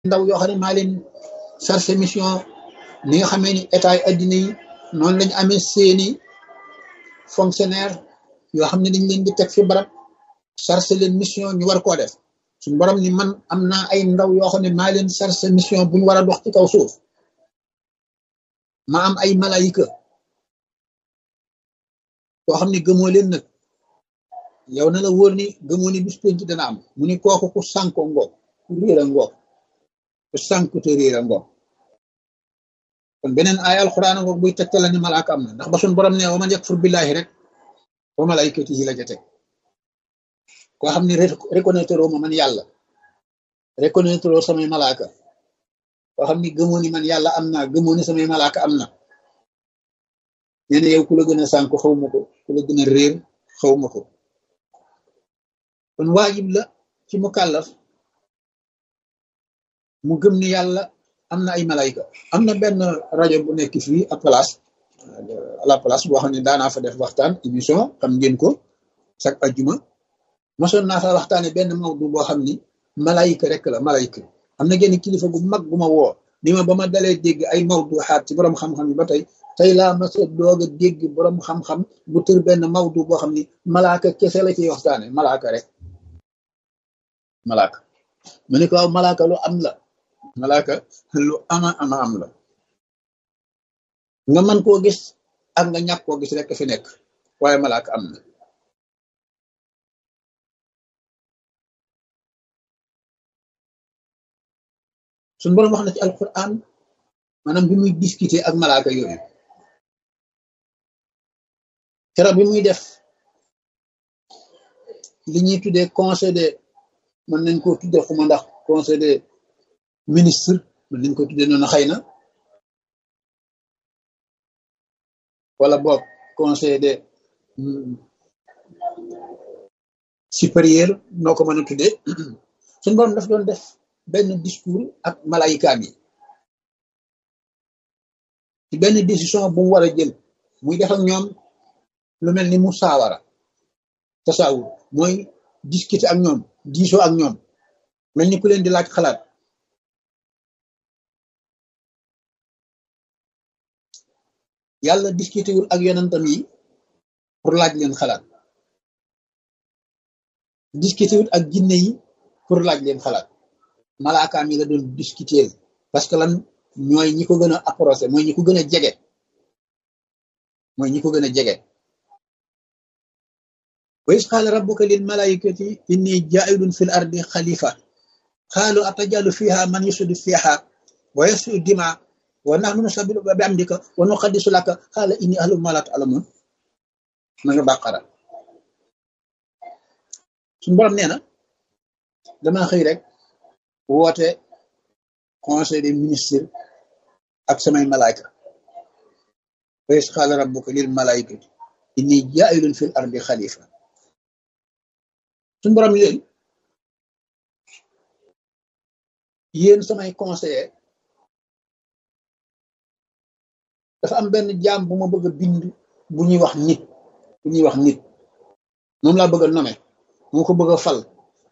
ndaw yoo xam ne maa leen chargé mission ni nga xamee ni état yi addina yi noonu lañu amee seeni fonctionnaire yoo xam ne dañ leen di teg fi barab chargé leen mission ñu war koo def suñu borom ni man am naa ay ndaw yoo xam ne maa leen chargé mission bu ñu war a dox ci kaw suuf ma am ay malayika yoo xam ne gëmoo leen nag yow na la wóor ni gëmoo ni bis penc dana am mu ni kooku ku sànko ngoog ku réer a ngoog ku sànku te réer a ngoog kon beneen ay alxuraan ngoog buy tegtal la ni malaaka am na ndax ba suñ borom ne wa man yakfur billahi rek wa malaykatihi la ca teg koo xam ne reconnaître ma man yàlla reconnaître samay malaaka koo xam ni gëmoo ni man yàlla am naa gëmoo ni samay malaaka am na nee na yow ku la gën a sànku xaw ma ko ku la gën a réer xaw ma ko kon waajib la ci mu kàllaf mu gëm ni yàlla am na ay malayka am na benn rajo bu nekk fii à place à la place boo xam ne daanaa fa def waxtaan émission xam ngeen ko chaque ajjuma mosoon naa fa waxtaane benn mawdu boo xam ni malayka rek la malayka am na genn kilifa gu mag gu ma woo ni ma ba ma dalee dégg ay mawdu xaat ci borom xam-xam yi ba tey tey laa ma sa doog a dégg borom xam-xam bu tër benn mawdu boo xam ni malaaka kese la ciy waxtaane malaaka rek malaaka mu ne ko waaw malaaka lu am la malaaka lu ama ama am la nga mën koo gis ak nga ñàkk koo gis rek fi nekk waaye malaaka am na suñu boroom wax na ci alquran maanaam bi muy discuter ak malaaka yooyu keroog bi muy def li ñuy tuddee conseil de mën nañ koo tuddee xuma ndax conseil des ministres mën nañ ko tuddee noonu xëy na wala boog conseil des supérieurs noo ko mën a tuddee suñu borom daf doon def benn discours ak malayikaam yi ci benn décision bu mu war a jël muy def ak ñoom lu mel ni mu saawara tasaawur mooy discuter ak ñoom diisoo ak ñoom mel ni ku leen di laaj xalaat yàlla discuter wul ak yonentam yi pour laaj leen xalaat discuter wul ak jinne yi pour laaj leen xalaat malaakaam yi la doon discuter parce que lan ñooy ñi ko gën a approché mooy ñi ko gën a jege mooy ñi ko gën a jege wa is qaala rabbuka lil malaikati inni jaa'ilun fil ardi xalifa qaalu atajalu fiha man yusudu fiha wa yasfiku dima wa nahnu nusabbihu bi amdika wa nuqaddisu laka qaala inni a'lamu ma la ta'lamun ma nga bàqara suñu borom nee na dama xëy rek woote conseil des ministres ak samay malaayka wa is qaala rabbuka lil malaikati inni jaa'ilun fil ardi xalifa suñu borom leen yéen samay conseiller dafa am benn jaam bu ma bëgg a bind bu ñuy wax nit bu ñuy wax nit moom laa bëgg a nommer moo ko bëgg a fal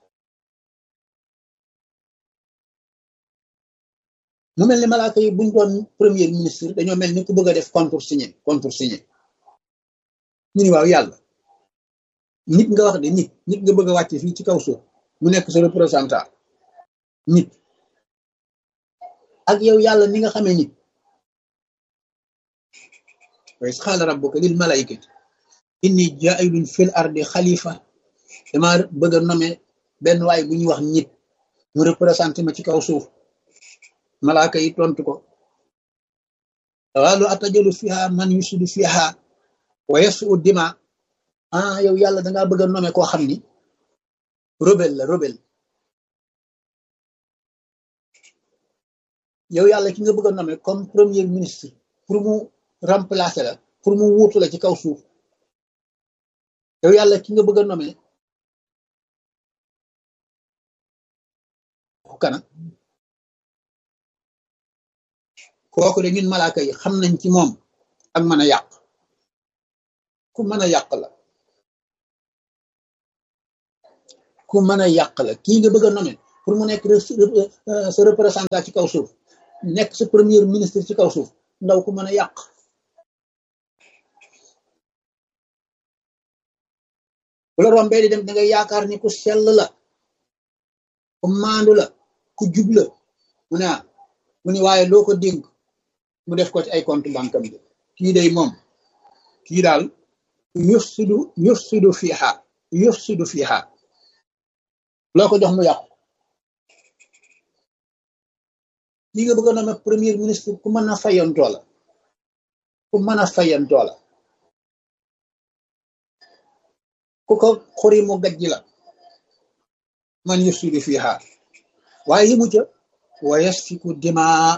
mu mel ni malaaka yi buñ doon premier ministre dañoo mel ni ku bëgg a def contresigné contresigné ñu ni waaw yàlla nit nga wax de nit nit nga bëgg a wàcce fii ci kaw suuf mu nekk sa représentant nit ak yow yàlla ni nga xamee nit wa is qaala rabbuka lil malaikati inni jaa'ilun fil ardi xalifa dama bëgg a nommer benn waay bu ñuy wax nit mu représenté ma ci kaw suuf malaaka yi tontu ko qaalu atajalu fiha man yusidu fiha wa yasfiku dima ah yow yàlla dangaa bëgg a nommer koo xam ni rebelle la rebelle yow yàlla ki nga bëgg a nommer comme premier ministre pour mu remplacer la pour mu wuutu la ci kaw suuf yow yàlla ki nga bëgg a nommer kana kooku de ñun malaaka yi xam nañ ci moom ak mën a yàq ku mën a yàq la ku mën a yàq la kii nga bëgg a nommer pour mu nekk sa représentant ci kaw suuf nekk sa premier ministre ci kaw suuf ndaw ku mën a yàq bu la rombee di dem da ngay yaakaar ni ku sell la ku maandu la ku jub la mu ne ah mu ne waaye loo ko dénk mu def ko ci ay compte banque am bi kii day moom kii daal yufsidu yufsidu fiiha yufsidu fiiha loo ko jox mu yàqu lii nga bëgg a nommer premier ministre ku mën a fayantoo la ku mën a fayantoo la ku ko xuri mu gajji la man yufsidu fiiha waaye yi mu ca wa yasfiku dimaa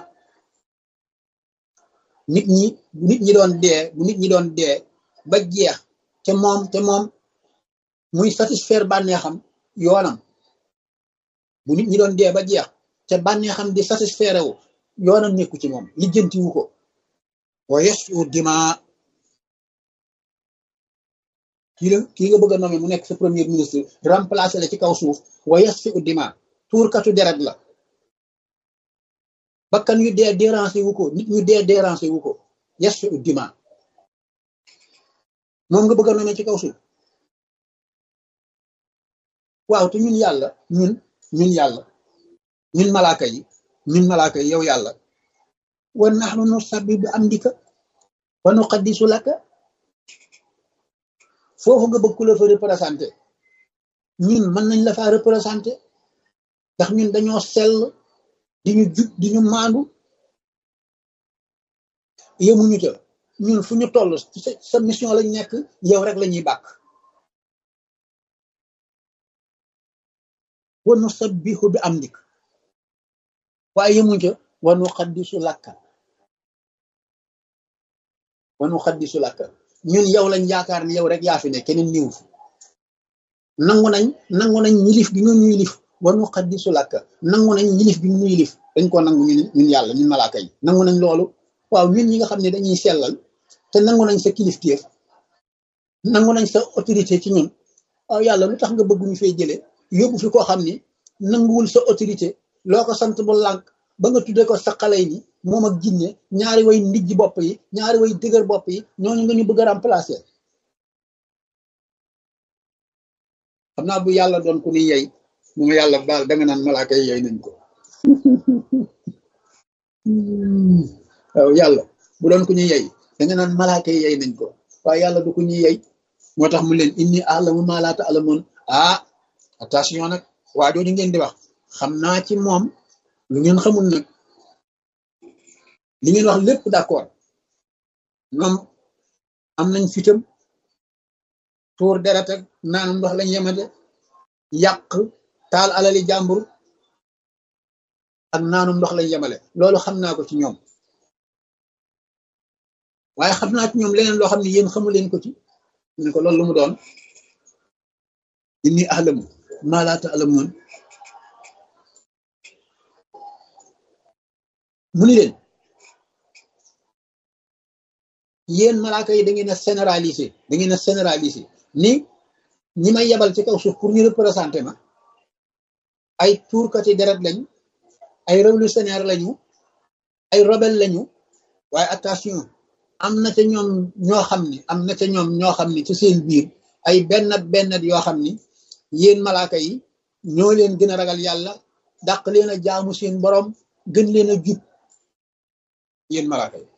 nit ñi bu nit ñi doon dee bu nit ñi doon dee ba jeex te moom te moom muy satisfaire bànneexam yoonam bu nit ñi doon dee ba jeex te bànneexam di satisfaire wu yoonam nekku ci moom lijjantiwu ko wa yasfiku dimaa kii la kii nga bëgg a nommer mu nekk sa premier ministre remplacer la ci kaw suuf wa yasfiku dimaa tuurkatu deret la bakkan yu dee déranger wu ko nit ñu dee déranger wu ko yasfiku dimaa moom nga bëgg a nommer ci kaw suuf waaw te ñun yàlla ñun ñun yàlla ñun malaaka yi ñun malaaka yi yow yàlla wa nahnu nusabbihu bi amdika wa nuqaddisu laka foofu nga bëgg ku la fa représenté ñun mën nañ la faa représenté ndax ñun dañoo sell di ñu jub di ñu maandu yemuñu ca ñun fu ñu toll sa mission lañ nekk yow rek la ñuy bàkk wa nusabbihu bi amdik waaye yemuñu ca wa nuqaddisu lakka wa nuqaddisu lakka ñun yow lañ yaakaar ne yow rek yaa fi ne keneen niw fi nangu nañ nangu nañ ñilif gi nga ñu yilif wa nuqaddisu lakka nangu nañ ñilif gi ñu yilif dañ ko nangu ñun ñun yàlla ñun malaaka yi nangu nañ loolu waaw ñun ñi nga xam ne dañuy sellal te nangu nañ sa kilifteef nangu nañ sa autorité ci ñun waaw yàlla lu tax nga bëgg ñu fay jëlee yóbbu fi koo xam ni nanguwul sa autorité loo ko sant bu lànk ba nga tudde ko sa xale yi moom ak jinne ñaari way ndijji bopp yi ñaari way dëgër bopp yi ñooñu nga ñu bëgg a remplacer xam naa bu yàlla doon ku ni yey mu ma yàlla baal danga naan malaaka yi yey nañ ko waaw yàlla bu doon ku ñu yey danga naan malaaka yi yey nañ ko waaye yàlla du ku ñuy yey moo tax mu leen inni alamu ma laa ta'lamun ah attention nag waa jooju ngeen di wax xam naa ci moom lu ngeen xamul nag li ngeen wax lépp d'accord ñoom am nañ fitam tuur deret ak naanum ndox lañ yemate yàq taal alali jàmbur ak naanum ndox lañ yemale loolu xam naa ko ci ñoom waaye xam naa ci ñoom leneen loo xam ne yéen xamu leen ko ci ne ko loolu lu mu doon inni ahlamu maa laa ta'lamuun mu ni leen yéen malaaka yi da ngeen a généraliser da ngeen a généraliser ni ñi may yebal ci kaw suuf pour ñu représenter ma ay tuurkati deret lañ ay révolutionnaire lañu ay rebelle lañu waaye attention am na ca ñoom ñoo xam ni am na ca ñoom ñoo xam ni ci seen biir ay bennat bennat yoo xam ni yéen malaaka yi ñoo leen gën a ragal yàlla dàq leen a jaamu seen borom gën leen a jub yéen malaaka yi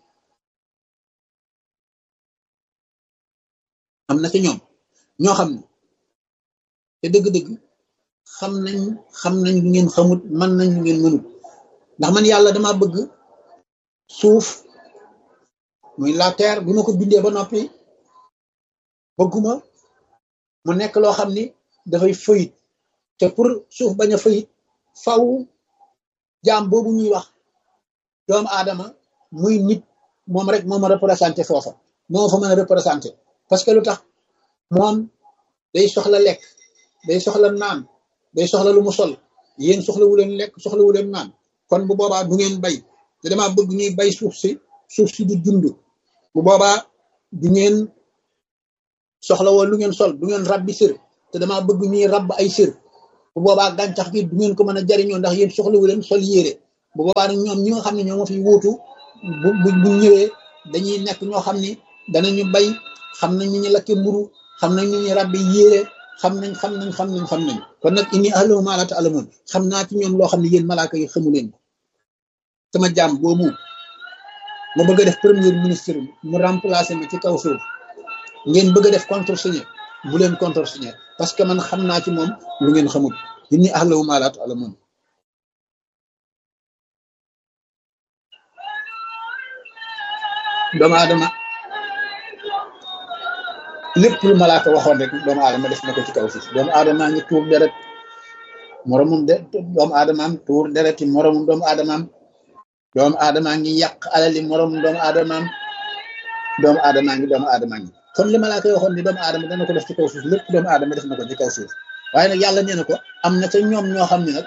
am na ca ñoom ñoo xam ne te dëgg-dëgg xam nañ xam nañ lu ngeen xamut man nañ lu ngeen mënut ndax man yàlla dama bëgg suuf muy la terre bi ma ko bindee ba noppi bëgguma mu nekk loo xam ni dafay fëyit te pour suuf bañ a fëyit faw jaam boobu ñuy wax doomu aadama muy nit moom rek moo ma représenté foofa moo fa mën a représenté parce que lu tax moom day soxla lekk day soxla naan day soxla lu mu sol yéen soxlawu leen lekk soxlawu leen naan kon bu boobaa du ngeen bay te dama bëgg ñuy bay suuf si suuf si di dund bu boobaa du ngeen soxla woon lu ngeen sol du ngeen rabbi sër te dama bëgg ñuy rabb ay sër bu boobaa gàncax gi du ngeen ko mën a jariñoo ndax yéen soxlawu leen sol yére bu boobaa nag ñoom ñi nga xam ne ñoo ma fi wuutu bu bu bu ñëwee dañuy nekk ñoo xam ni danañu bay xam nañ ñu ñu lakke mburu xam nañ ñu ñu rabbi yére xam nañ xam nañ xam nañ xam nañ kon nag inni alamu maa laa ta'lamuun xam naa ci ñoom loo xam ne yéen malaaka yi xamu leen ko sama jaam boobu ma bëgg a def premier ministre mu remplacer ma ci kaw suuf ngeen bëgg a def contresigné bu leen contresigné parce que man xam naa ci moom lu ngeen xamul inni alamu maa laa ta'lamuun doomu aadama lépp lu malaaka waxoon rek doomu aadama def na ko ci kaw suuf doomu aadama ngi tuur deret moromum de doomu aadamaam tuur dereti moromum doomu aadamaam doomu aadamaa ngi yàq alali moromum doomu aadamaam doomu aadamaa ngi doomu aadamaa ngi kon li malaaka yi waxoon ni doomu aadama dana ko def ci kaw suuf lépp doomu aadama def na ko ci kaw suuf waaye nag yàlla nee na ko am na ca ñoom ñoo xam ne nag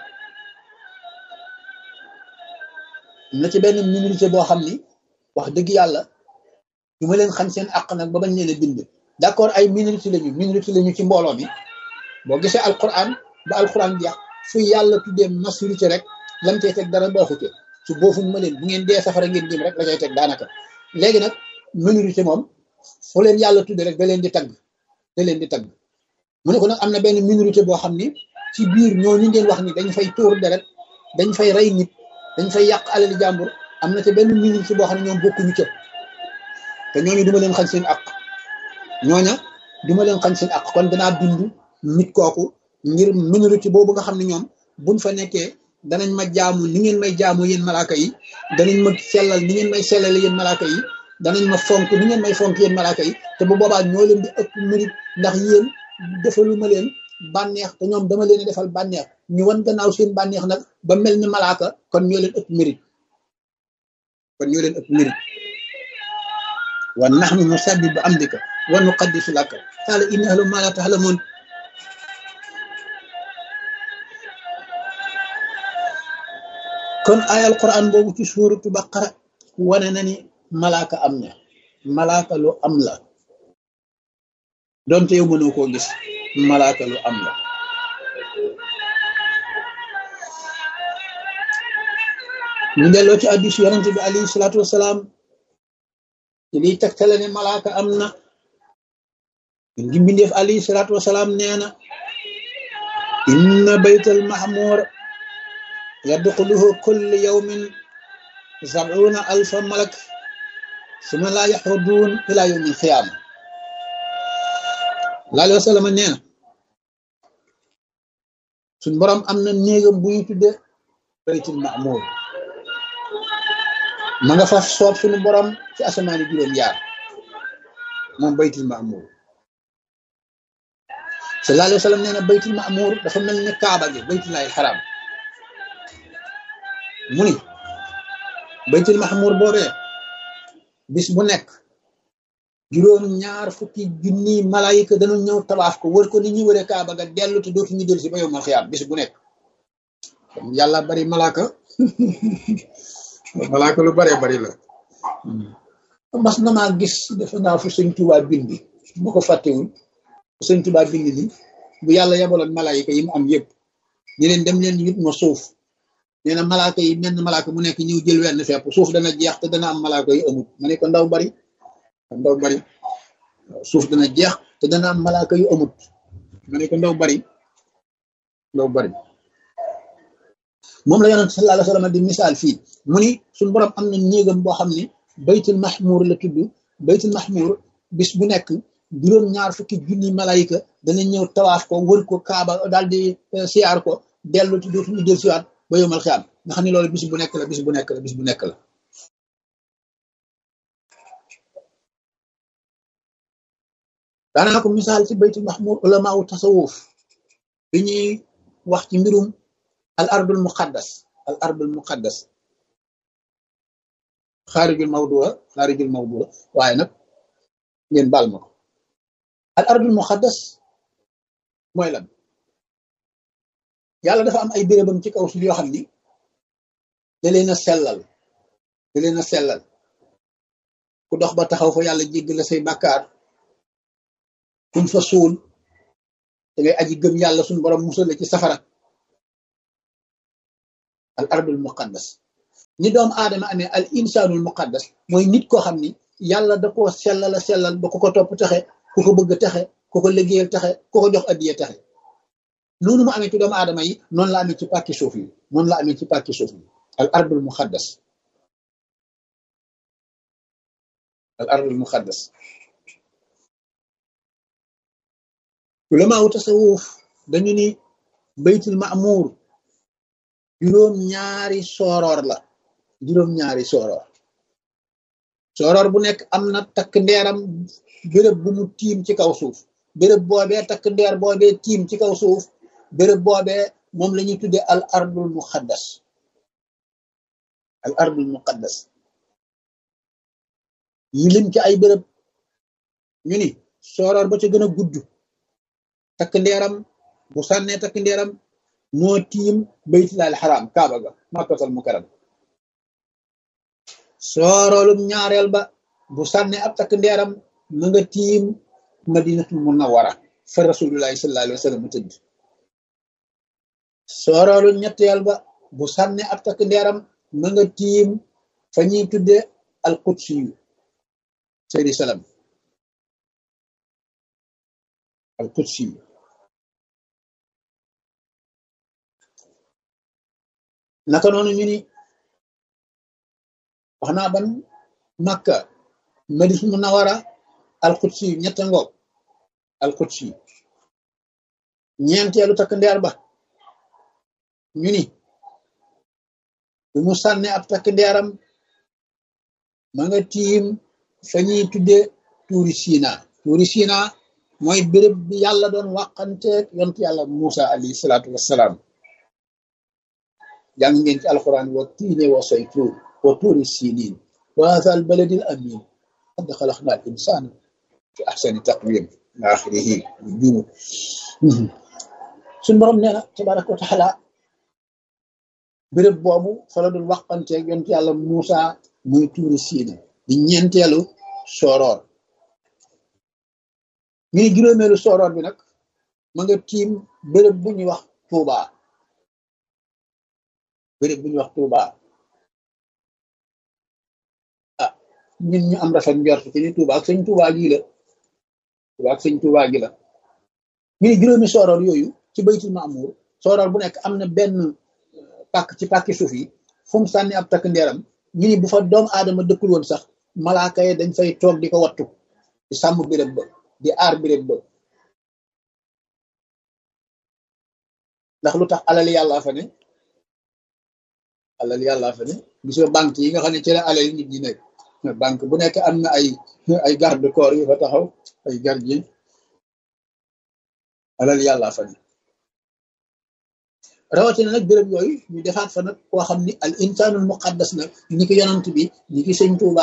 am na ci benn minorité boo xam ni wax dëgg yàlla du ma leen xam seen àq nag ba bañ leen a bind d'accord ay minorité lañu minorité lañu ci mbooloo mi boo gisee alquran ba alquran jeex fu yàlla tuddee majorité rek lam cay teg dara baaxute su boofuñ ma leen bu ngeen dee safara ngeen jëm rek la cay teg daanaka léegi nag minorité moom fu leen yàlla tudde rek da leen di tagg da leen di tagg mu ne ko nag am na benn minorité boo xam ni ci biir ñoo ñu ngeen wax ni dañ fay tuur deret dañ fay rey nit dañ fay yàq alali jàmbur am na ca benn minorité boo xam ne ñoom bokkuñu ca te ñooñu duma leen xañ seen àq ñooña duma leen xañ seen àq kon danaa bind nit kooku ngir minorité boobu nga xam ne ñoom buñ fa nekkee danañ ma jaamu ni ngeen may jaamu yéen malaaka yi danañ ma sellal ni ngeen may sellale yéen malaaka yi danañ ma fonk ni ngeen may fonk yéen malaaka yi te bu boobaa ñoo leen di ëpp mérite ndax yéen defalu ma leen bànneex te ñoom dama leen defal bànneex ñu wan gannaaw seen bànneex nag ba mel ni malaaka kon ñoo leen ëpp mérite kon ñoo leen ëpp mérite wa nahnu nusabbihu bi amdika wa nuqaddisu laka qaala inni a'lamu ma la ta'lamun kon ay alquran boobu ci suuratu baqara wane na ni malaaka am na malaaka lu am la donte yow mënoo koo gis malaaka lu am la ñu delloo ci hadiis yonente bi alayhi salaatu wasalaam ci liy tegtale ne malaaka am na ngi mbindeef alayhi salaatu wasalaam nee na inna baytal mahmur yadxuluhu kulli yawmin sab'una alfa malak suma laa yaxruduun ila yawmi alxiyaama laa alayhi wa sallam nee na suñ borom am na néegam bu ñu tudde baytul mahmur ma nga fa soob suñu borom ci asamaani juróom yaar moom baytul mahmur sallallahu alayhi wa sallam nee na baytul mahmur dafa mel ni kaaba gi baytullahi xaram mu ni baytul mahmur boobee bis bu nekk juróom ñaar fukki junni malayika dana ñëw tabaaf ko wër ko ni ñuy wëre kaaba ga dellu te dootu ñu dellu si ba yow mal xiyaam bis bu nekk yàlla bari malaaka malaaka lu baree bari la mas na maa gis defe naa fu sëñ Tuubaa bindi bu ko fàttewul fu sëñ Tuubaa bindi ni bu yàlla yabaloon malaayika yi mu am yëpp ñu leen dem leen yit ma suuf nee na malaaka yi menn malaaka mu nekk ñëw jël wenn fepp suuf dana jeex te dana am malaaka yu amut ma ne ko ndaw bari ndaw bari suuf dana jeex te dana am malaaka yu amut ma ne ko ndaw bari ndaw bari moom la yonent sallallahu alayhi wa sallam di misaal fii mu ni suñ borom am na néegam boo xam ne baytul mahmur la tudd baytul mahmur bis bu nekk juróom ñaar fukki junni malayka dana ñëw tawaaf ko wër ko kaaba daal di siyaar ko dellu ti dootuñu del siwaat ba yomal xiyaam nga xam ne loolu bis bu nekk la bis bu nekk la bis bu nekk la daanaa ko misaal ci baytul mahmur ulama u tasawuf bi ñuy wax ci mbirum al ardul muqaddas al ardul muqaddas xaarijul mawdua xaarijul mawdua waaye nag ngeen baal ma ko al ardul muqaddas mooy lan yàlla dafa am ay bérébam ci kaw suuf yoo xam ni da leen a sellal da leen a sellal ku dox ba taxaw fa yàlla jéggal la say bàkkaar kuñ fa suul da ngay aji gëm yàlla suñ borom musal la ci safara al ardul muqaddas ni doomu aadama amee al insaanul muqaddas mooy nit koo xam ni yàlla da koo sellal a sellal ba ku ko topp taxe ku ko bëgg taxe ku ko liggéeyal taxe ku ko jox addiya taxe noonu mu amee ci doomu aadama yi noonu la amee ci pàkki suuf yi noonu la amee ci pàkki suuf yi al ardul muqaddas al ardul muqaddas ulamaawu tasawuf dañu ni baytul ma'mur juróom ñaari sooroor la juróom ñaari sooroor sooroor bu nekk am na takk ndeeram béréb bu mu tiim ci kaw suuf béréb boobee takk ndeer boobee tiim ci kaw suuf béréb boobee moom la ñuy tuddee al ardul muqaddas al ardul muqaddas yi lim ci ay béréb ñu ni sooroor ba ca gën a gudd takk ndeeram bu sànnee takk ndeeram moo tiim baytullahi alxaram kaaba ga makkatal mukarram sooroolum ñaareel ba bu sànnee ab takk ndeeram ma nga tiim madinatul munawwara fa rasulullahi sallallahu alayhi wa sallam mu tëdd sooroolu ñetteel ba bu sànnee ab takk ndeeram ma nga tiim fa ñuy tudde al qudsi yu seydi salam al qudsi yu naka noonu ñu ni wax naa ban makka madis munawara alqudsi yu ñetta ngoog alqudsi yu ñeenteelu takk ndeer ba ñu ni bu mu sànne ab takk ndeeram ma nga tiim fa ñuy tudde tuuri siina tuuri siina mooy béréb bi yàlla doon wàqanteeg yont yàlla Musa alayhi salaatu wassalaam jàng ngeen ci alquran wa tiine wa saytuun wa tuuri siniin wa haadha al baladil amin qad xalaqna al insana fi ahsani taqwim ila axirihi jumu suñ borom nee na tabaraka wa taala béréb boobu fa la doon waxanteeg yonent yàlla Muusa muy tuuri siina di ñeenteelu sooroor ñu ni juróomeelu sooroor bi nag ma nga tiim béréb bu ñuy wax Tuubaa béréb bu ñuy wax Touba ah ñun ñu am rafet njort ci ni Touba ak sëñ Touba gii la Touba ak sëñ Touba gi la ñu ne juróomi sooroor yooyu ci baytul Maamur sooroor bu nekk am na benn pàkk ci pàkki suuf yi fu mu sànni ab takk ndeeram ñu ni bu fa doomu aadama dëkkul woon sax malaaka yi dañ fay toog di ko wattu di sàmm béréb ba di aar béréb ba ndax lu tax alal yàlla fa ne alal yàlla fa ne gis nga banque yi nga xam ne ci la alal nit ñi nekk banque bu nekk am na ay ay garde corps yu fa taxaw ay gardien alal yàlla fa ne rawatina nag béréb yooyu ñu defaat fa nag koo xam ni al insanul muqaddas nag ni ki yonant bi ni ki sëñ Tuuba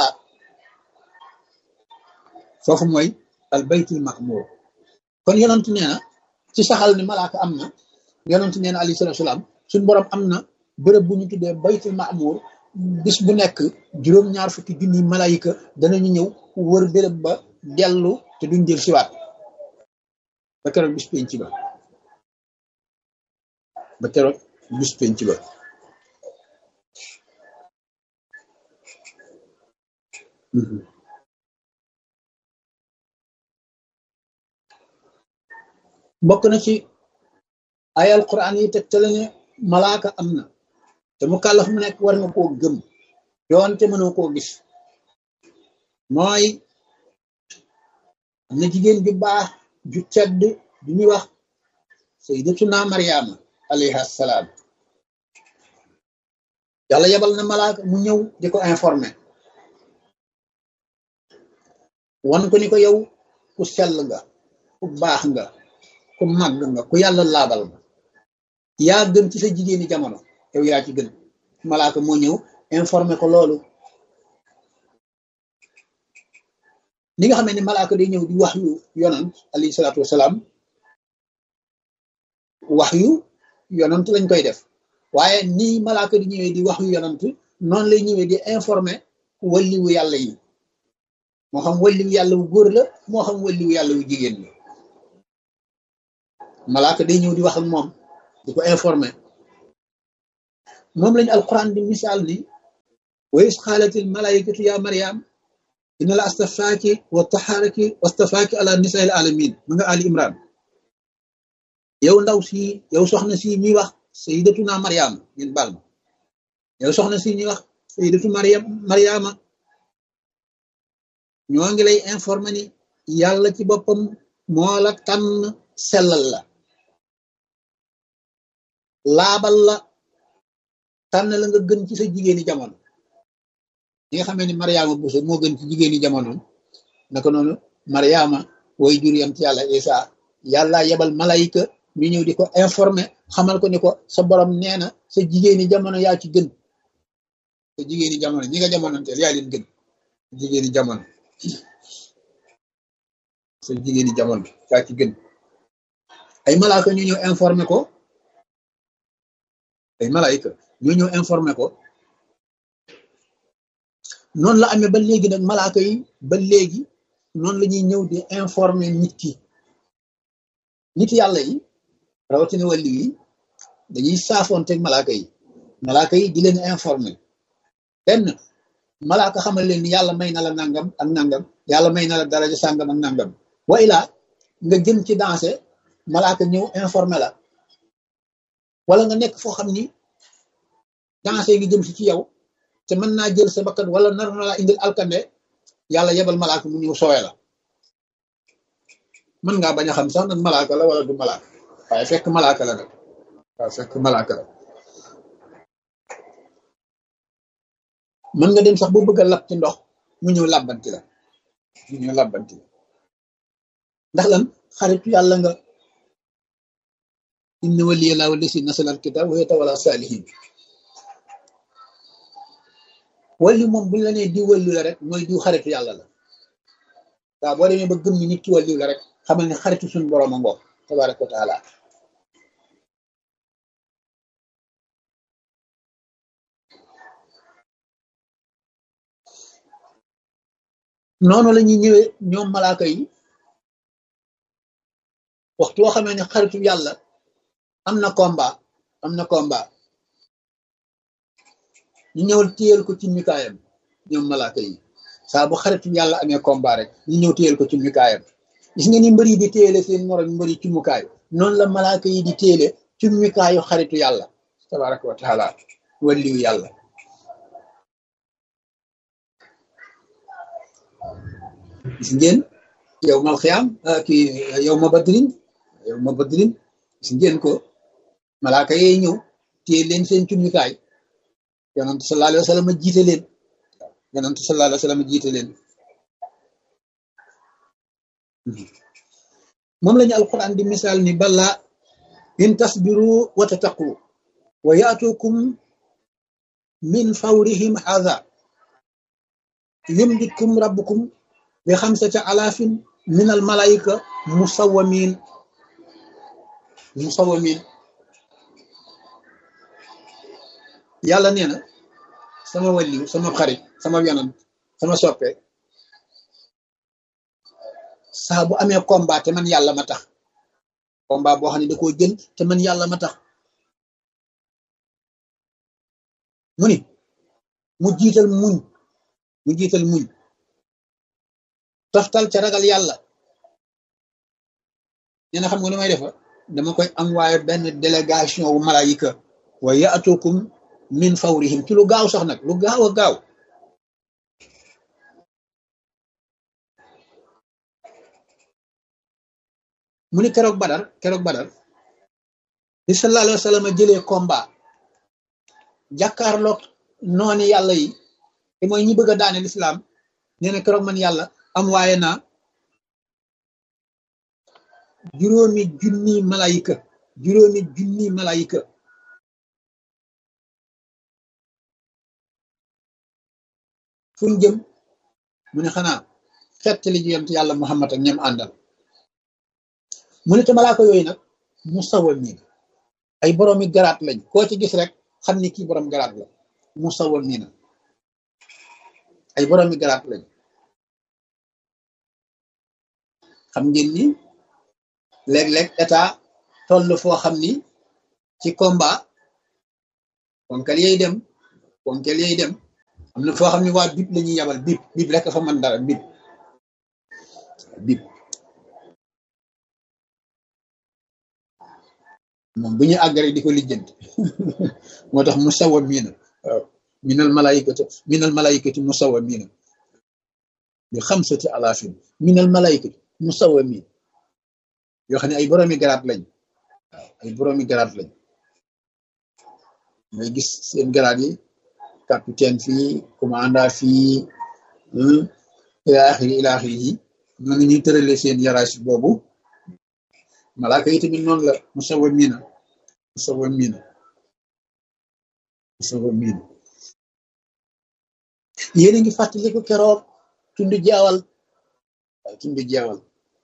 foofu mooy al baytul mahmur kon yonant nee na ci saxal ni malaaka am na yonant nee na alayhi salaatu salaam suñ borom am na bërëb bu ñu tuddee baytul maamur bis bu nekk juróom-ñaar fukki junni malayika danañu ñëw wër bërëb ba dellu te duñ jël siwaat ba keroog bis penc ba ba keroog bis penc ba bokk na ci ay alquran yi tegtale ne malaaka am na te mu kàllaf mu nekk war nga koo gëm doonte mënoo koo gis mooy am na jigéen ju baax ju tedd du ñuy wax sayyidatuna Mariama alayha salaam yàlla yebal na malaaka mu ñëw di ko informé wan ko ni ko yow ku sell nga ku baax nga ku màgg nga ku yàlla laabal nga yaa gën ci sa jigéeni jamono yow yaa ci gën malaaka moo ñëw informé ko loolu li nga xam ne malaaka day ñëw di wax yu yonant alayhi salaatu wasalaam wax yu yonant lañ koy def waaye nii malaaka di ñëwee di wax yu yonant noonu lay ñëwee di informé walliwu yàlla yi moo xam walliwu yàlla wu góor la moo xam walliwu yàlla wu jigéen la malaaka day ñëw di wax ak moom di ko informé moom lañu alquran di misaal ni wa is xaalatil malaikatu ya mariam inna la astafaaki wa taxaaraki wa astafaaki ala nisail alamin ma nga ali imran yow ndaw si yow soxna si ñuy wax sayidatuna mariama ngeen baal ma yow soxna si ñuy wax sayidatu mariam mariama ñoo ngi lay informé ni yàlla ci boppam moo la tànn sellal la laabal la tànn la nga gën ci sa jigéeni jamono ñi nga xamee ni mariama buso moo gën ci jigéeni jamono naka noonu mariama way jur yam ci yàlla isa yàlla yebal malayka ñu ñëw di ko informé xamal ko ni ko sa borom nee na sa jigéeni jamono yaa ci gën sa jigéeni jamono ñi nga jamonoonteel yaa leen gën jigéeni jamono sa jigéeni jamono yaa ci gën ay malaaka ñu ñëw informé ko ay malaayika ñu ñëw informé ko noonu la amee ba léegi nag malaaka yi ba léegi noonu la ñuy ñëw di informé nit ki nit yàlla yi rawatina wàllu yi dañuy saafoonteeg malaaka yi malaaka yi di leen informé benn malaaka xamal leen ni yàlla may na la nangam ak nangam yàlla may na la daraja sàngam ak nangam wa ilaa nga jëm ci dansé malaaka ñëw informé la wala nga nekk foo xam ni dansé ngi jëm si ci yow te mën naa jël sa bakkan wala nar na laa indil alkande yàlla yebal malaaka mu ñëw soowe la mën ngaa bañ a xam sax nag malaaka la wala du malaaka waaye fekk malaaka la nag waaye fekk malaaka la mën nga dem sax bu bëgg a lab ci ndox mu ñëw làbbanti la mu ñëw làbbanti la ndax lan xaritu yàlla nga inna waliya laa wallasi nasalal kitab wa yatawalla salihin walli moom buñ la nee di wallu la rek mooy diw xaritu yàlla la waaw boo demee ba gëm ni nit ki walliw la rek xamal ne xaritu suñu borom a ngoog tabaraka wa taala noonu la ñuy ñëwee ñoom malaaka yi waxtu woo xamee ne xaritu yàlla am na combat am na combat ñu ñëwal téyel ko ci mikaayam ñoom malaaka yi saa bu xaritu yàlla amee combat rek ñu ñëw téyel ko ci mikaayam gis nga ni mbër yi di téyele seen morom mbër yi ci mukaay noonu la malaaka yi di téyele ci mikaayu xaritu yàlla tabaraka wa taala walliwu yàlla gis ngeen yow mal xiyaam kii yow ma badrin yow ma badrin gis ngeen ko malaaka yee ñëw téye leen seen cumikaay yonent sallallahu alayhi wa sallam jiite leen yonent sallallahu alayhi wa sallam jiite leen moom lañu alquran di misaal ni bala in tasbiru wa tattaqu wa yaatukum min fawrihim hadha yumditkum rabbukum bi xamsati alaafin min al malaika musawamin musawamin yàlla nee na sama wàlliw sama xarit sama yonant sama soppe saa bu amee combat te man yàlla ma tax combat boo xam ne da koo jël te man yàlla ma tax mu ni mu jiital muñ mu jiital muñ toftal ca ragal yàlla nee na xam nga lu may defa dama koy envoyé benn délégation wu malaayika wa yaatukum min fawrihim ci lu gaaw sax nag lu gaaw a gaaw mu ni keroog badar keroog badar bi sallallahu alayhi wa sallam jëlee combat jàkkaarloog nooni yàlla yi te mooy ñi bëgg a daane lislaam nee na keroog man yàlla am waaye naa juróomi junni malayika juróomi junni malayika fu ñu jëm mu ne xanaa xett li yonent yàlla muhammad ak ñam àndal mu ne te malaaka yooyu nag mu sawal nii ay boroomi garaat lañ koo ci gis rek xam ni kii borom garaat la mu sawal nii na ay boroomi garaat lañ xam ngeen ni léeg-léeg état toll foo xam ni ci combat ponkal yey dem ponkal yey dem am na foo xam ne waa bip la ñuy yabal bip bip rek fa mën dara bip bip moom bu ñu àggare di ko lijjanti moo tax musawa miina waaw minal malaikati minal malaikati musawa miina bi xamsati alaafin minal malaikati musawa miin yoo xam ne ay boroomi garaat lañ waaw ay boroomi garaat lañ ngay gis seen garaat yi capitaine fii commandant fii ilaaxiri ilaaxiri yi noonu ñuy tërale seen yaraas boobu malaaka yi tamit noonu la musawa miina musawa miina musawa miina yéen a ngi fàttaliku keroog tundu jaawal waaw tundu jaawal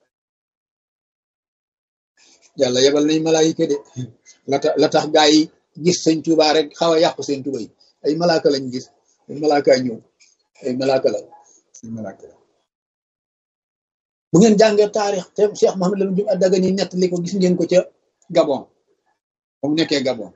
yàlla yebal nañ malaayika de la tax la tax gaa yi gis sëñ Tuubaa rek xaw a yàqu seen tuba yi ay malaaka lañ gis ay malaaka ñëw ay malaaka la ay malaaka la bu ngeen jàngee taarix te Cheikh Mohamed Lamine Diop Dagana ni nettali ko gis ngeen ko ca Gabon ba mu nekkee Gabon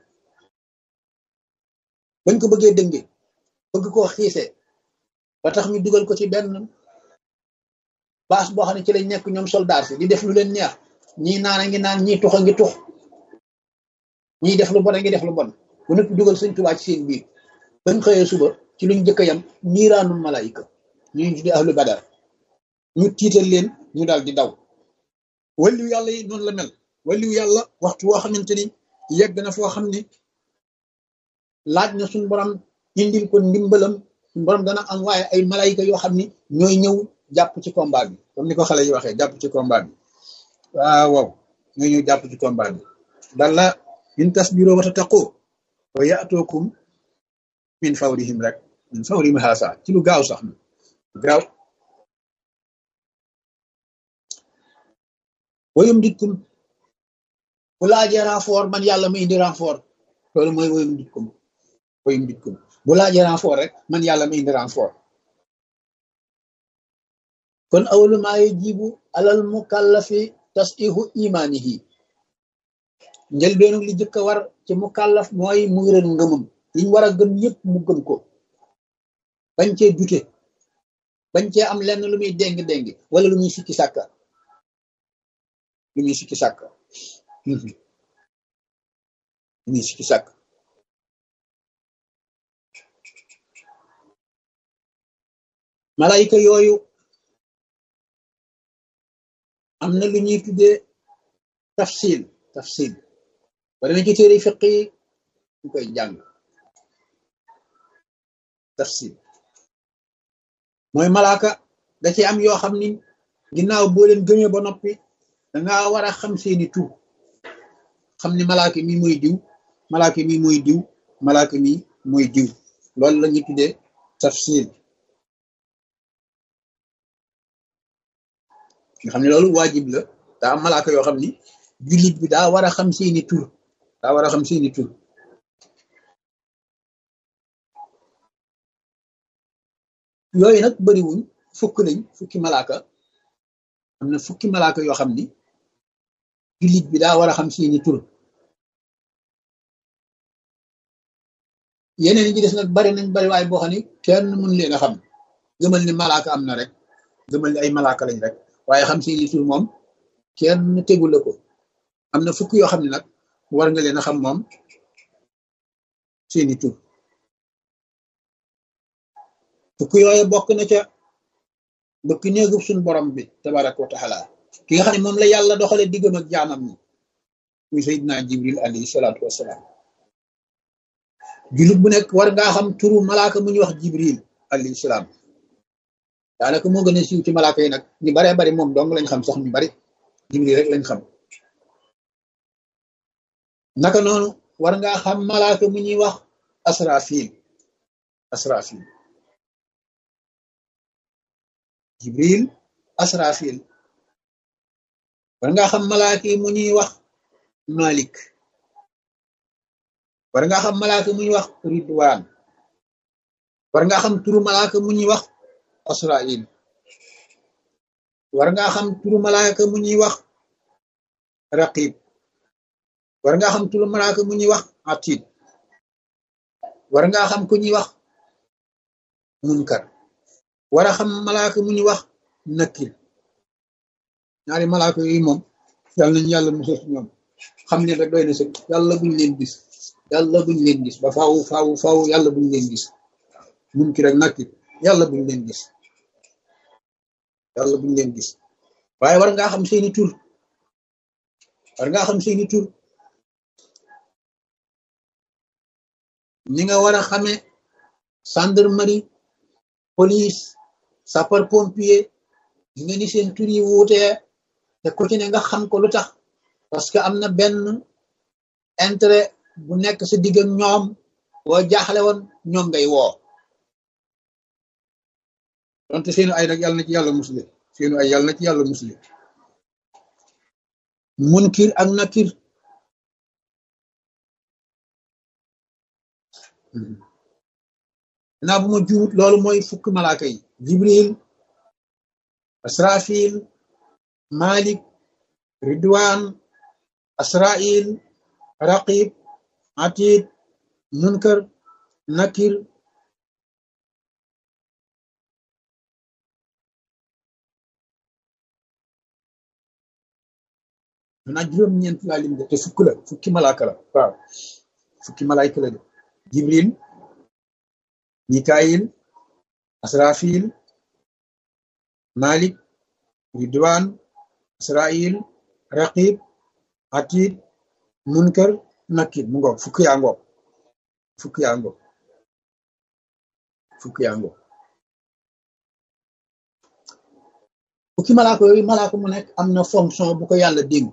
bañ ko bëggee dënge bëgg koo xiisee ba tax ñu dugal ko ci benn baas boo xam ne ci lañ nekk ñoom soldat si di def lu leen neex ñii naan a ngi naan ñii tux a ngi tux ñii def lu bon a ngi def lu bon bu nekk dugal sëñ Tuubaa ci seen biir bañ xëyee suba ci luñ jëkk yam niiraanul malaayika ñu tudde ahlu badar ñu tiital leen ñu daal di daw waliyu yàlla yi noonu la mel waliyu yàlla waxtu woo xamante ni yegg na foo xam ni laaj na suñ borom indil ko ndimbalam suñ borom dana am waaye ay malaayika yoo xam ni ñooy ñëw jàpp ci combat bi comme ni ko xale yi waxee jàpp ci combat bi waaw waaw ñooy ñëw jàpp ci combat bi dalla in tasbiroo wa tattaqoo wa yaatookum min fawrihim rek min fawrihim haasa ci lu gaaw sax na gaaw woyum dikkum bu laajee renfort man yàlla ma indi renfort loolu mooy woyum dikkum woyum dikkum bu laajee renfort rek man yàlla ma indi renfort kon awlu maa yajibu alal mukallafi tasdihu imaanihi njëlbeenu li jëkk a war ci mukallaf mooy mu wéral ngëmam liñ war a gëm yépp mu gëm ko bañ cee dute bañ cee am lenn lu muy déng-déng wala lu muy sikki sàkka lu muy sikki sàkka lu muy sikki sàkk malaayika yooyu am na lu ñuy tuddee tafsil tafsil ba dama ci téere fiq yi ñu koy jàng tafsil mooy malaaka da ci am yoo xam ni ginnaaw boo leen gëmee ba noppi danga war a xam seeni tur xam ni malaaka mi mooy diw malaaka mi mooy diw malaaka mi mooy diw loolu la ñuy tuddee tafsil nga xam ne loolu waajib la daa am malaaka yoo xam ni jullit bi daa war a xam seeni tur daa war a xam seeni tur yooyu nag bariwuñ fukk lañ fukki malaaka am na fukki malaaka yoo xam ni jullit bi daa war a xam seeni tur yeneen yi ci des nag bari nañ bari waaye boo xam ni kenn mën leen a xam gëmal ni malaaka am na rek gëmal ni ay malaaka lañ rek waaye xam seeni tur moom kenn tegu la ko am na fukk yoo xam ne nag war nga leen a xam moom seeni tur fukk yooyu bokk na ca bëkk néegub suñ borom bi tabaraka wa taala ki nga xam ne moom la yàlla doxale diggam ak jaamam ñi muy sayidina jibril alayhi salaatu wassalaam jullit bu nekk war ngaa xam turu malaaka mu ñuy wax jibril alayhi salaam daanaka moo gën a siiw ci malaaka yi nag ñu baree bari moom dong lañ xam sax ñu bari jibril rek lañ xam naka noonu war ngaa xam malaaka mu ñuy wax asrafil asrafil jibril asrafil war ngaa xam malaaka yi mu ñuy wax malik war ngaa xam malaaka mu ñuy wax ridwaan war ngaa xam turu malaaka mu ñuy wax asrail war ngaa xam turu malaaka mu ñuy wax raqib war ngaa xam turu malaaka mu ñuy wax atid war ngaa xam ku ñuy wax munkar war a xam malaaka mu ñuy wax nakir ñaari malaaka yooyu moom yàlla nañu yàlla musal ci ñoom xam ne rek doy na sëg yàlla buñ leen gis yàlla buñ leen gis ba faaw faaw faaw yàlla buñ leen gis munkir ak nakir yàlla buñ leen gis yàlla buñ leen gis waaye war ngaa xam seeni tur war ngaa xam seeni tur ni nga war a xamee gendarmerie police sapeur pompier di nga ni seen tur yi wuutee te ku ci ne nga xam ko lu tax parce que am na benn intérêt bu nekk sa digg ak ñoom boo jaaxle woon ñoom ngay woo donte seenu ay nag yàlla na ci yàlla musle seenu ay yàlla na ci yàlla musle munkir ak nakir naa bu ma juut loolu mooy fukk malaaka yi jibril asrafil malik ridwan asrail raqib atid munkar nakir manaa juróom-ñeent laa lim de te fukk la fukki malaaka la waaw fukki malaayka la de jibril mikail asrafil malik ridwan asrail raqib atid munkar nakir mu ngoog fukki yaa ngoog fukki yaa ngoog fukki yaa ngoog fukki malaaka yooyu malaaka mu nekk am na fonction bu ko yàlla dénk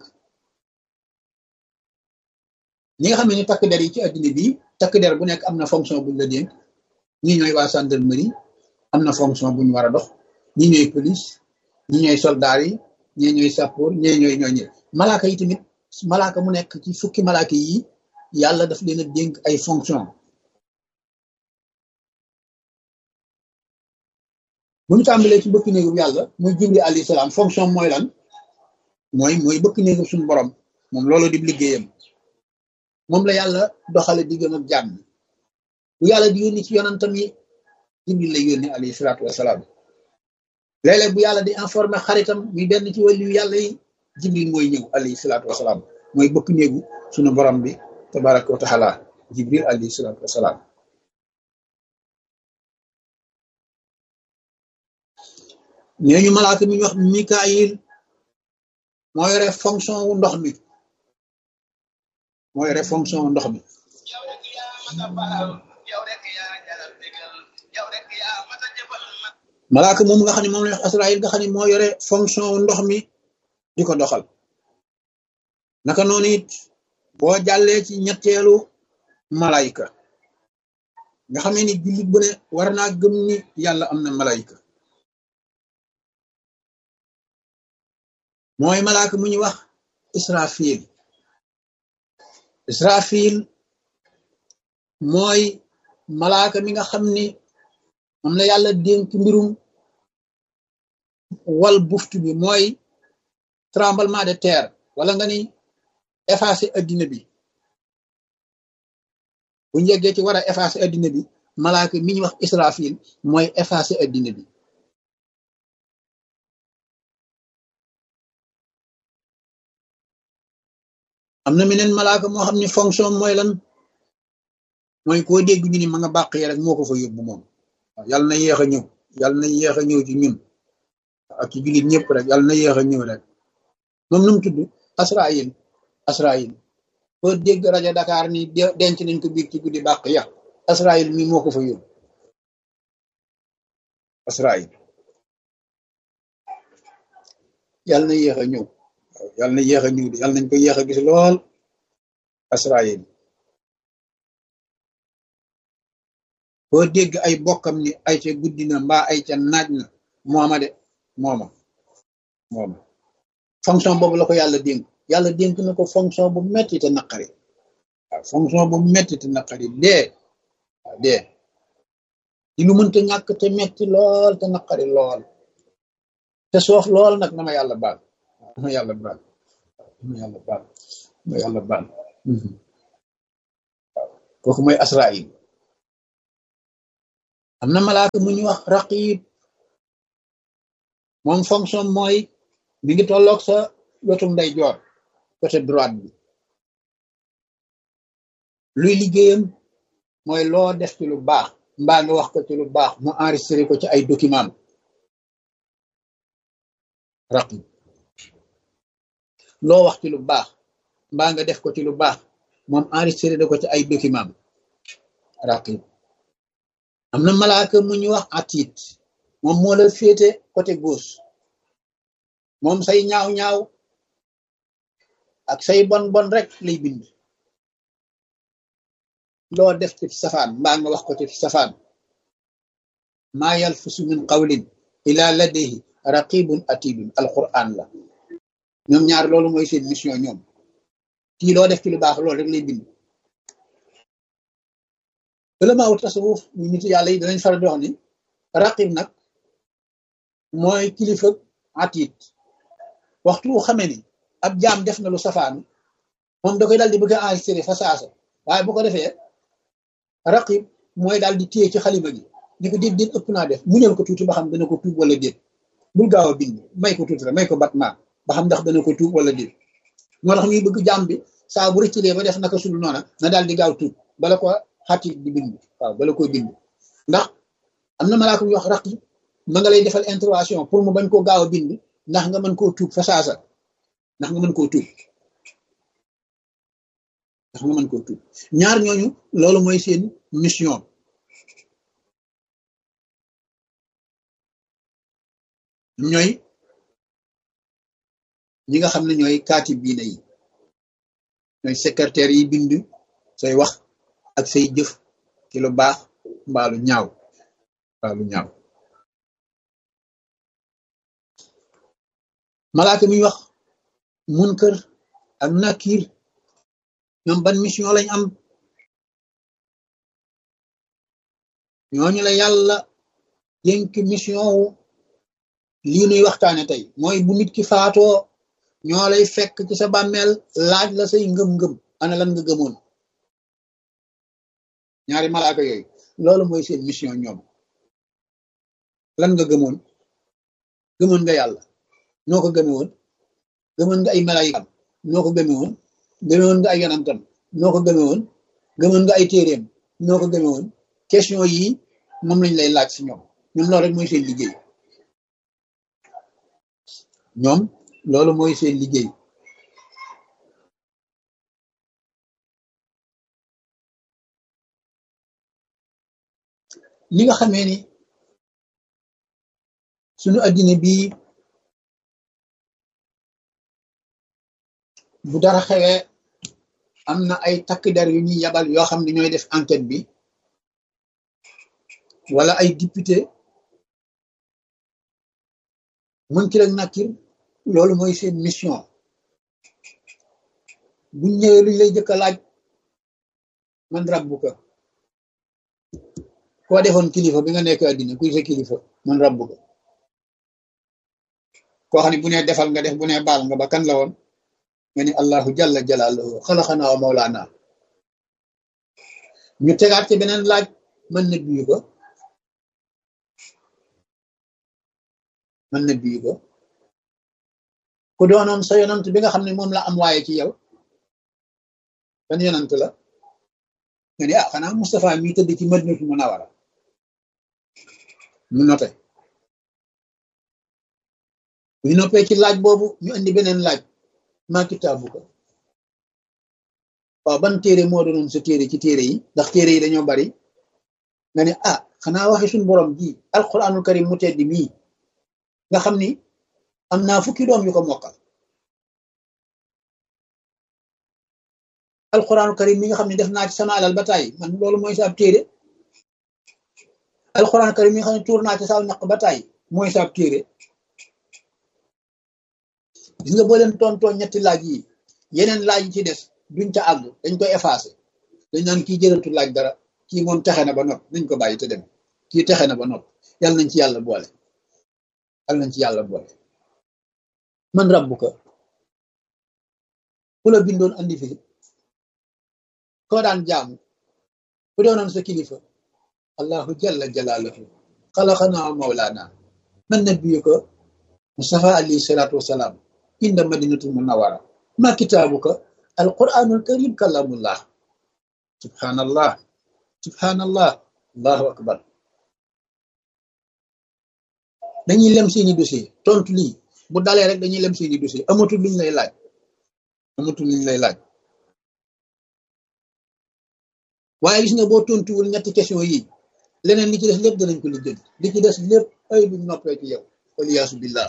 ñi nga xam ne ni takk der yi ci addina bi takk der bu nekk am na fonction buñ la dénk ñi ñooy waa gendarmerie am na fonction buñ war a dox ñi ñooy police ñi ñooy soldat yi ñi ñooy sappoor ñi ñooy ñooy ñi malaaka yi tamit malaaka mu nekk ci fukki malaaka yi yàlla daf leen a dénk ay fonction bu ñu tàmbalee ci bëkk néegu yàlla muy jibri alayhi salaam fonction mooy lan mooy mooy bëkk néegu suñu borom moom loolu di liggéeyam moom la yàlla doxale diggam ak jàmm bu yàlla di yónni ci yonantam yi jibril lay yónni alayhi salaatu wasalaam léeg-léeg bu yàlla di informé xaritam muy benn ci wàllu yàlla yi jibril mooy ñëw alayhi salaatu wasalaam mooy bëkk néegu suñu borom bi tabaraka wa taala jibril alayhi salaatu wasalaam ñooñu malaaka mi ñu wax mikaayil moo yore fonction wu ndox mi moo yore fonction wu ndox mi malaaka moom nga xam ne moom la wax Asraayil nga xam ne moo yore fonction wu ndox mi di ko doxal naka noonu it boo jàllee ci ñetteelu malayka nga xam ne ni jullit bu ne war naa gëm ni yàlla am na malayka mooy malaaka mu ñuy wax israfil israfil mooy malaaka mi nga xam ni moom la yàlla dénk mbirum wal buftu bi mooy tremblement de terre wala nga ni effacé addina bi bu njëggee ci war a effacé addina bi malaaka mi ñuy wax israfil mooy effacé addina bi am na meneen malaaka moo xam ne fonction mooy lan mooy koo dégg ñu ni ma nga bàq yi rek moo ko fa yóbbu moom waaw yàlla na yéex a ñëw yàlla na yéex a ñëw ci ñun ak ci jullit ñëpp rek yàlla na yéex a ñëw rek moom nu mu tudd Asraayil Asraayil koo dégg rajo Dakar ni denc nañ ko biig ci guddi bàq ya Asraayil mi moo ko fa yóbbu Asraayil yàlla na yéex a ñëw yàlla na yéex a ñëw de yàlla nañ ko yéex a gis lool Asraayil boo dégg ay bokkam ni ay ca guddi na mbaa ay ca naaj na mooma de mooma mooma fonction boobu la ko yàlla dénk yàlla dénk na ko fonction bu metti te naqari waaw fonction bu metti te naqari dee waaw dee di lu mënta ñàkk te metti lool te naqari lool te soof lool nag na ma yàlla baal na ma yàlla baal na ma yàlla baal na ma yàlla baal waaw kooku mooy Asraayil am na malaaka mu ñuy wax raqib moom fonction mooy mi ngi tolloog sa wetu ndeyjoor côté droite bi luy liggéeyam mooy loo def ci lu baax mbaa nga wax ko ci lu baax mu enregistré ko ci ay document raqib loo wax ci lu baax mbaa nga def ko ci lu baax moom enregistré da ko ci ay document raqib am na malaaka mu ñuy wax atit moom moo la féete côté gauche moom say ñaaw-ñaaw ak say bon bon rek lay bind loo def ci safaan mbaa nga wax ko ci safaan maa yalfisu min qawlin ila ladayhi raqibun atidun alquran la ñoom ñaar loolu mooy seen mission ñoom kii loo def ci lu baax loolu rek lay bind ulamaawu tasawuf ñu nitu yàlla yi danañ faral di wax ni raqib nag mooy kilifa atit waxtu wu xamee ni ab jaam def na lu safaanu moom da koy daal di bëgg a enregistré fa saasa waaye bu ko defee raqib mooy daal di téye ci xalima gi ni ko déet déet ëpp naa def muñal ko tuuti ba xam dana ko tuub wala déet bul gaaw a bind may ko tuuti la may ko batmaa ba xam ndax dana ko tuub wala déet moo tax ñuy bëgg jaam bi saa bu rëccilee ba def naka sul noona na daal di gaaw tuub bala ko xatit di bind waaw bala koy bind ndax am na malaaka yu wax raqib ma nga lay defal intervention pour mu bañ koo gaaw a bind ndax nga mën koo tuub fa saasa ndax nga mën koo tuub ndax nga mën koo tuub ñaar ñooñu loolu mooy seen mission ñooy ñi nga xam ne ñooy kaati biine yi ñooy secrétaire yi bind say wax ak say jëf ci lu baax mbaalu ñaaw mbaalu ñaaw malaaka mi wax munkar ak nakir ñoom ban mission lañ am ñooñu la yàlla yënk mission wu lii nuy waxtaane tey mooy bu nit ki faatoo ñoo lay fekk ci sa bàmmeel laaj la say ngëm-ngëm ana lan nga gëmoon ñaari malaaka yooyu loolu mooy seen mission ñoom lan nga gëmoon gëmoon nga yàlla noo ko gëme woon gëmoon nga ay malaayikam noo ko gëme woon gëmewoon nga ay yonantam noo ko gëme woon gëmoon nga ay téeréem noo ko gëme woon question yi moom lañ lay laaj si ñoom ñoom loolu rek mooy seen liggéey ñoom loolu mooy seen liggéey li nga xamee ni suñu addina bii bu dara xewee am na ay takk der yu ñuy yabal yoo xam ne ñooy def enquête bi wala ay député mën ki rek nakkir loolu mooy seen mission buñ ñëwee luñ lay jëkk a laaj man rabbu ka koo defoon kilifa bi nga nekk àddina kuy sa kilifa man rabbu ka koo xam ne bu nee defal nga def bu nee baal nga ba kan la woon nga ni allahu jalla jalaaluhu xalaxana wa mawlaana ñu tegaat ci beneen laaj mën na biyu ko mën na biyu ko ku doonoon sa yonant bi nga xam ne moom la am waaye ci yow ban yonant la nga ni ah xanaa Moustapha mi tëdd ci Madinatu Munawara ñu noté bu ñu noppee ci laaj boobu ñu indi beneen laaj maa kitaabu ko waaw ban téere moo doonoon sa téere ci téere yi ndax téere yi dañoo bari nga ne ah xanaa waxi suñu borom ji alquranul karim mu teddi mii nga xam ni am naa fukki doom yu ko mokkal alquranul karim mi nga xam ne def naa ci sama alal ba tàyyi man loolu mooy sa ab téere alquranul karim mi nga xam ne tuur naa ci saw ñaq ba tàyyi mooy sa ab téere gis nga boo leen tontoo ñetti laaj yi yeneen laaj yi ci des duñ ca àgg dañ koy effacé dañ naan kii jërëtu laaj dara kii moom texe na ba nopp nañ ko bàyyi te dem kii texe na ba nopp yàlla nañ ci yàlla boole yàlla nañ ci yàlla boole man rabbu ko ku la bindoon andi fi koo daan jaamu ku doonoon sa kilifa allahu jalla jalaaluhu xalaqanaa mawlaana man nabiyuka mustafa alayhi salaatu wasalaam inda madinatul munawara ma kitaabuka alquranul karim kalamullah subhanallah subhanallah allahu akbar dañuy lem seeni dossier tontu lii bu dalee rek dañuy lem seeni dossier amatul luñ lay laaj amatul luñ lay laaj waaye gis nga boo tontuwul ñetti question yi leneen li ci des lépp danañ ko lijjanti li ci des lépp ay buñ noppee ci yow waliyaasu billah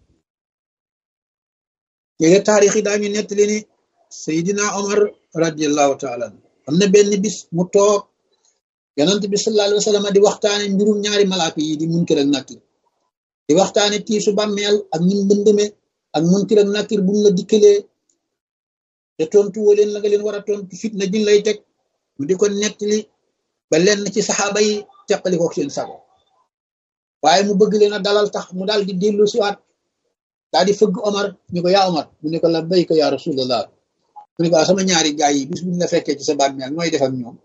yéega taarix yi daañu nettali ni Seydina Omar radiallahu taala am na benn bis mu toog yonent bi sallallahu alayhi wa sallam di waxtaane mbirum ñaari malaaka yi di munkir ak nakir di waxtaane tiisu bàmmeel ak ñun mbëndëme ak munkir ak nakir bu mu la dikkalee te tontu woo leen la nga leen war a tontu fitna jin lay teg mu di ko nettali ba lenn ci saxaaba yi teqali ko seen sago waaye mu bëgg leen a dalal tax mu daal di dellu siwaat daal di fëgg Omar ñu ko yaa Omar mu ne ko la bayka yaa rasulallah mu ne ko sama ñaari gaay yi bis buñ la fekkee ci sa bàmmeel mooy def ak ñoom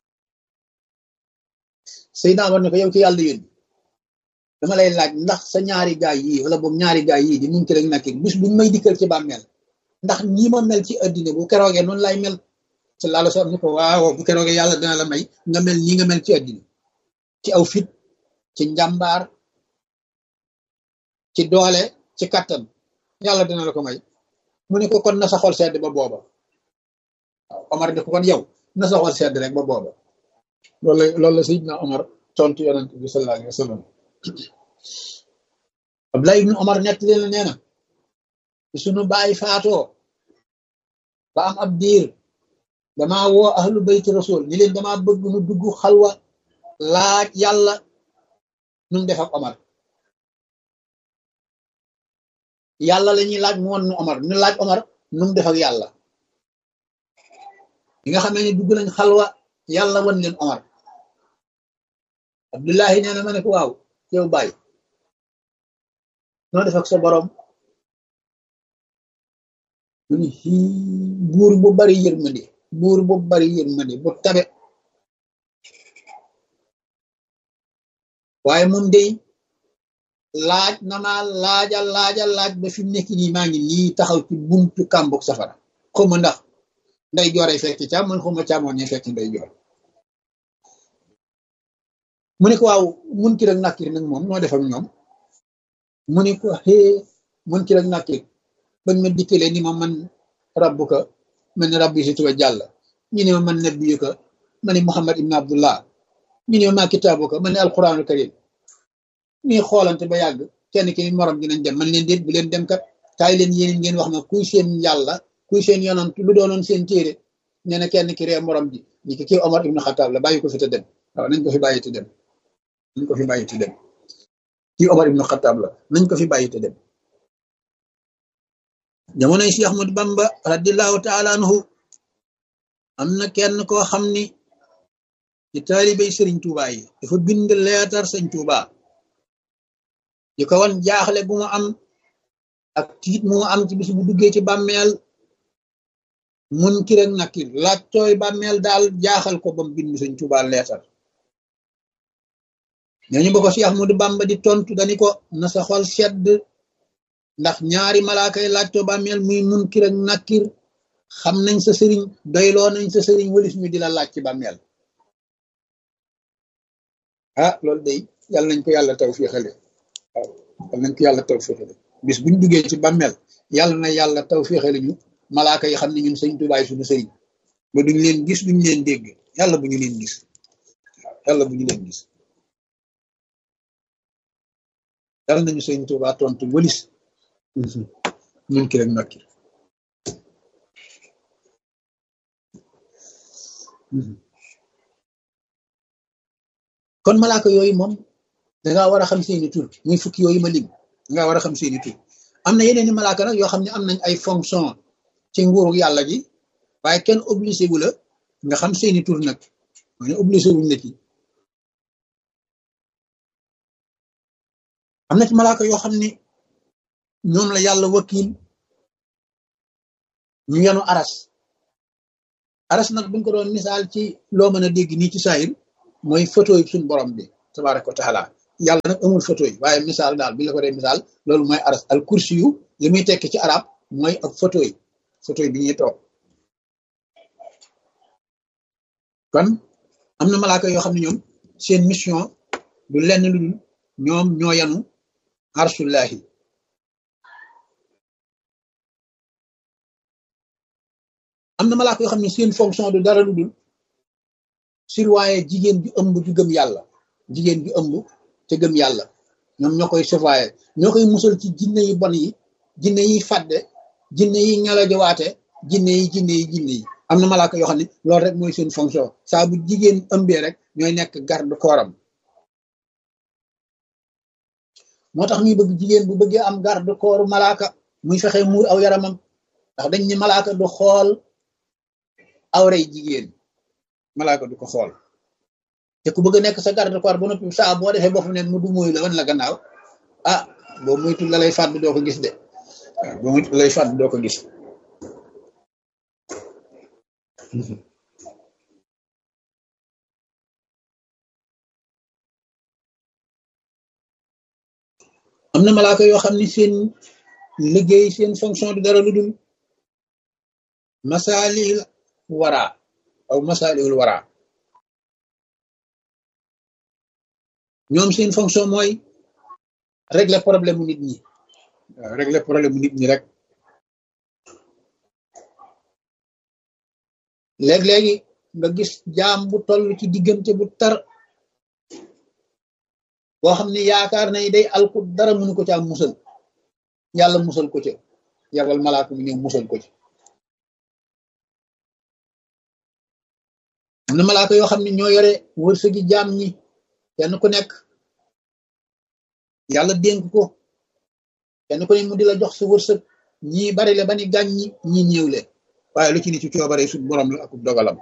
Seydina Omar ne ko yow ci yàlla yónni dama lay laaj ndax sa ñaari gaay yi wala boobu ñaari gaay yi di mun ki rek nakir bis buñ may dikkal ci bàmmeel ndax ñi ma mel ci addina bu keroogee noonu lay mel sallallahu alayhi wa sallam ni ko waaw bu keroogee yàlla dina la may nga mel nii nga mel ci addina ci aw fit ci njàmbaar ci doole ci kattan yàlla dina la ko may mu ne ko kon na sa xol sedd ba booba waaw Omar ne ko kon yow na sa xol sedd rek ba booba loolu la loolu la Seydina Omar tontu yonent bi sallallahu alayhi wa sallam Abdullah ibnu Omar nett leen nee na sunu baay faatoo ba am ab diir damaa woo ahlu bayti rasul ni leen damaa bëgg nu dugg xalwa laaj yàlla nun def ak Omar yàlla la ñuy laaj mu won nu Omar ñu laaj Omar nu mu def ak yàlla li nga xamee ne dugg nañ xalwa yàlla wan leen Omar Abdullahi nee na ma ne ko waaw yow bàyyi noo def ak sa borom mu ni buur bu bari yërmande buur bu bari yërmande bu tabe waaye moom day laaj na ma laaja laaja laaj ba fi mu nekk nii maa ngi nii taxaw ci buntu kàmbuk safara xawma ndax nday joore fekk càmmoñ xawma càmmoñ ñe fekk nday joor mu ne ko waaw munkir ak nakir nag moom noo def ak ñoom mu ne ko xee munkir ak nakir bañ ma dikkalee ni ma man rabbuka man ne rabbi si tuba jàll ñu ne ma man nabiyuka ma ne muhammad ibn abdullah ñu ne ma maa kitaabuka ma ne alquranul karim ñuy xoolante ba yàgg kenn ki morom dinañ dem man leen déet bu leen dem kat kaay leen yéen ngeen wax ma kuy seen yàlla kuy seen yonant lu doonoon seen téere nee na kenn ki ree morom ji ñi ki kii Omar ibn Xataab la bàyyi ko fi te dem waaw nañ ko fi bàyyi te dem nañ ko fi bàyyi te dem kii Omar ibn Xataab la nañ ko fi bàyyi te dem jamonoy Cheikh Ahmadu Bamba radiallahu taala anhu am na kenn koo xam ni ci taalibey sëriñ Tuubaa yi dafa bind leetar sëñ Tuubaa di ko wan jaaxle bu mu am ak tiit mu am ci bis bu duggee ci bàmmeel munkir ak nakir laaj tooy bàmmeel daal jaaxal ko ba mu bind sëñ Tuubaa leetar ñooñu ba ko Cheikh Ahmadu Bamba di tontu dani ko na sa xol sedd ndax ñaari malaaka yi laaj too bàmmeel muy munkir ak nakir xam nañ sa sëriñ doyloo nañ sa sëriñ walis ñu di la laaj ci bàmmeel ah loolu day yàlla nañ ko yàlla taw fii xale waaw yàlla nañ ko yàlla taw fii xale bis buñ duggee ci bàmmeel yàlla na yàlla taw fii xale ñu malaaka yi xam ne ñun sëñ tubaay suñu sëriñ ba duñ leen gis duñ leen dégg yàlla bu ñu leen gis waaw yàlla bu ñu leen gis yàlla nañu sëñ tubaa tontu walis mun ki rek nakki kon malaaka yooyu moom dangaa war a xam seeni tur muy fukki yooyu ma lim dangaa war a xam seeni tur am na yeneen i malaaka nag yoo xam ne am nañ ay fonction ci nguuru yàlla gi waaye kenn obligé wu la nga xam seeni tur nag ma ne obligé wuñ la ci am na ci malaaka yoo xam ne ñoom la yàlla wakil ñu yenu aras aras nag buñ ko doon misaal ci loo mën a dégg nii ci saayir mooy photo yi suñ borom bi tabaraka wa taala yàlla nag amul photo yi waaye misaal daal bi la ko dee misaal loolu mooy aras al kursi yu li muy tekki ci arab mooy ak photo yi photo yi bi ñuy toog kon am na malaaka yoo xam ne ñoom seen mission du lenn lu dul ñoom ñoo yanu arsullahi am na malaaka yoo xam ne seen fonction du dara lu dul surveiller jigéen bi ëmb ju gëm yàlla jigéen bi ëmb te gëm yàlla ñoom ñoo koy surveiller ñoo koy musal ci jinne yi bon yi jinne yi fàdde jinne yi ñalajawaate jinne yi jinne yi jinne yi am na malaaka yoo xam ne loolu rek mooy seen fonction saa bu jigéen ëmbee rek ñooy nekk garde kooram moo tax ñuy bëgg jigéen bu bëggee am garde kooru malaaka muy fexe muur aw yaramam ndax dañ ne malaaka du xool awray jigéen malaaka du ko xool te ku bëgg a nekk sa garde corps ba noppi saa boo defee bopp neen mu du mooy la wan la gannaaw ah boo muytul la lay fàdd doo ko gis de waaw boo muytul la lay fàdd doo ko gis am na malaaka yoo xam ne seen liggéey seen fonction du dara lu dul masaalil wara aw masaalil wara ñoom seen fonction mooy régler problème mu nit ñi waaw régler problème mu nit ñi rek léeg-léegi nga gis jaam bu toll ci diggante bu tar boo xam ne yaakaar na day alku dara mënu ko ca am musal yàlla musal ko ca yabal malaaka mu ñëw musal ko ci am na malaaka yoo xam ne ñoo yore wërsëgi jaam ñi kenn ku nekk yàlla dénk ko kenn ku ne mu di la jox sa wërsëg ñii bari le ba ni gàñ ñi ñii néew le waaye lu ci ni ci coobare su borom la ak dogalam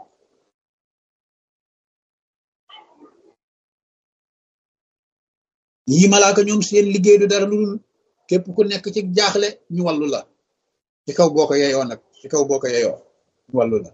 yii malaaka ñoom seen liggéey du dara lu dul képp ku nekk ci jaaxle ñu wàllu la ci kaw boo ko yeyoo nag ci kaw boo ko yeyoo ñu wàllu la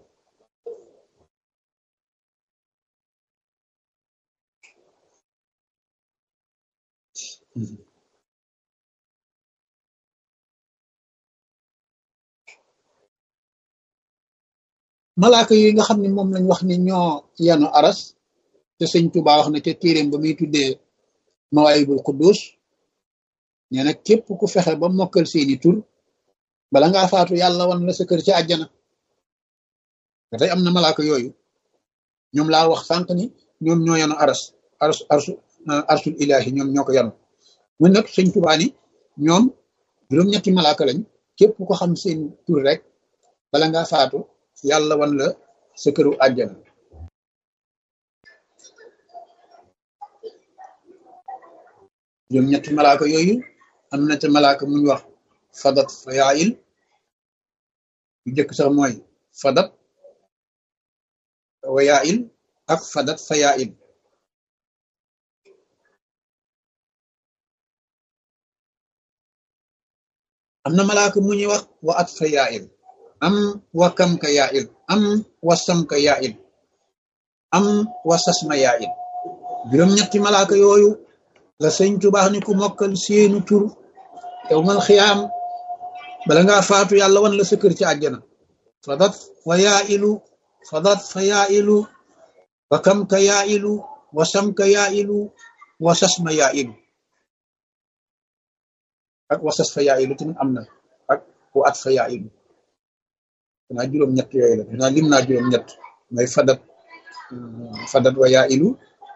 malaaka yi nga xam ne moom lañ wax ni ñoo yanu aras te sëñ Tuubaa wax na ca téeréem ba muy tuddee mawaayibul quddus nee na képp ku fexe ba mokkal seeni tur bala ngaa faatu yàlla wan la sa kër ci àjjana te tey am na malaaka yooyu ñoom laa wax sànq ni ñoom ñoo yanu aras ars arsu arsul ilahi ñoom ñoo ko yanu mun nag sëñ Tuubaa ni ñoom juróom-ñetti malaaka lañ képp ko xam seen tur rek bala ngaa faatu yàlla wan la sa këru àjjana juróom ñetti malaaka yooyu am na te malaaka muñ wax fadat fayail yu jëkk sax mooy fadat wayail ak fadat fayail am na malaaka mu ñuy wax wa at fayail am wa kam ka yaa'il am wa sam ka yaa'il am wa sasma yaa'il juróom-ñetti malaaka yooyu la sëñ Tuubaa ni ku mokkal seenu tur yawmal xiyaam bala ngaa faatu yàlla wan la sa kër ci àjjana fadat wa yaa'ilu fadat fa yaa'ilu wa kam ka yaa'ilu wa sam ka yaa'ilu wa sasma yaa'ilu ak wa sas fa yaa'ilu tamit am na ak wa at fa yaa'ilu danaa juróom ñett yooyu la danaa lim naa juróom ñett mooy fadat fadat wa yaa ilu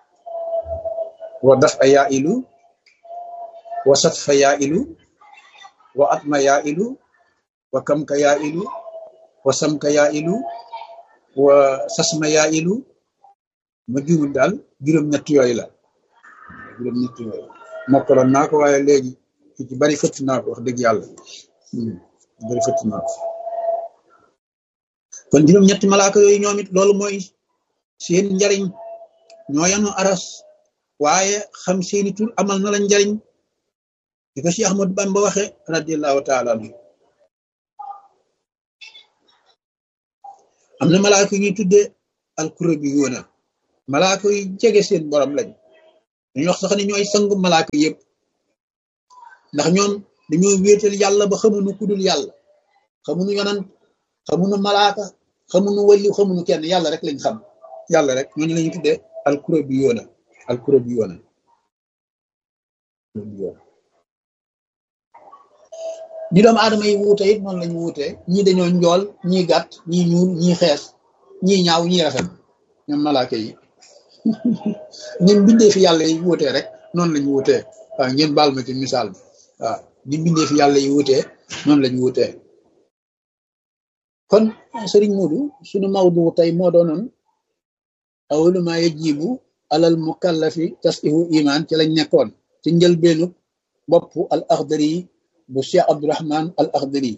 wa daf a yaa ilu wa sat fa yaa ilu wa atma yaa ilu wa kam ka yaa ilu wa sam ka yaa ilu wa sasma yaa ilu ma juumul daal juróom ñett yooyu la juróom ñett yooyu mokkaloon naa ko waaye léegi ci bari fëtt naa ko wax dëgg yàlla bari fëtt naa ko kon juróom ñetti malaaka yooyu ñoom it loolu mooy seen njariñ ñoo yanu aras waaye xam seeni tur amal na la njariñ di ko Cheikh Ahmadou Bamba waxe radiallahu taala anhu am na malaaka ñuy tudde alkurabi yoona malaaka yu jege seen borom lañ dañu wax sax ne ñooy sangu malaaka yëpp ndax ñoom dañoo wéetal yàlla ba xamuñu ku dul yàlla xamuñu yonant xamuñu malaaka xamuñu wali xamuñu kenn yàlla rek lañ xam yàlla rek ñooñu lañu tuddee alkuro bi yoona alkuro bi yoona ñi doomu aadama yi wuute it noonu lañu wuute ñii dañoo njool ñii gàtt ñii ñuul ñii xees ñii ñaaw ñii rafet ñoom malaaka yi ñun bindee fi yàlla yi wuutee rek noonu lañu wuutee waaw ngeen baal ma ci misaal bi waaw di bindee fi yàlla yi wuutee noonu lañu wuutee kon sëriñ Moodu suñu mawdu tey moo doonoon awalu ma yajibu alal mukallafi tasihu iman ci lañ nekkoon ci njëlbeenu bopp al axdari bu Cheikh Abdourahman al axdari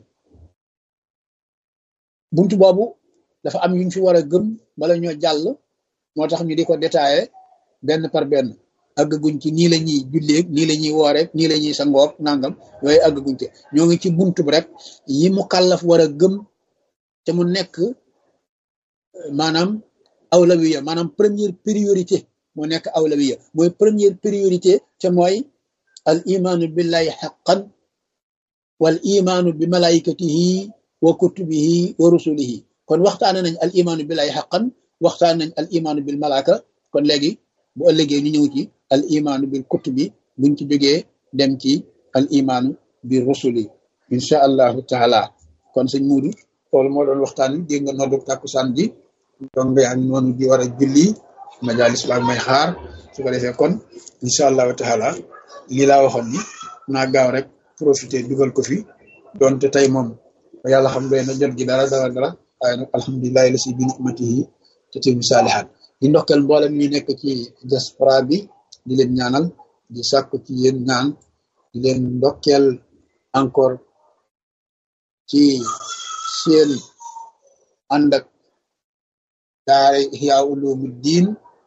buntu boobu dafa am yuñ fi war a gëm bala ñoo jàll moo tax ñu di ko détaillé benn par benn àggaguñ ci nii la ñuy julleeg nii la ñuy wooreeg nii la ñuy sangoog nangam yooyu àggaguñ ci ñoo ngi ci buntu bi rek yi mu kàllaf war a gëm te mu nekk maanaam awlawiya maanaam première priorité moo nekk awlawiya mooy première priorité te mooy al imaanu billahi xaqan wal imaanu bi malaikatihi wa kutubihi wa rusulihi kon waxtaane nañ al imaanu billahi xaqan waxtaan nañ al imaanu bil malaaka kon léegi bu ëllëgee ñu ñëw ci al imaanu bil kutubi buñ ci jógee dem ci al imaanu bi rusuli incha allahu taala kon sëñ Muudu loolu moo doon waxtaan wi dégg nga noddu tàkkusaan ji donc yaa ngi noonu di war a julli majalis baa may xaar su ko defee kon incha allahu taala lii laa waxoon ni naa gaaw rek profité dugal ko fi donte tey moom yàlla xam doy na jot gi dara dara dara waaye nag alhamdulilahi la si bi nimatihi te timu saalihaat di ndokkeel mboolem ñu nekk ci diaspora bi di leen ñaanal di sàkku ci yéen ñaan di leen ndokkeel encore ci seen ànd ak daara Ihya Ulumuddin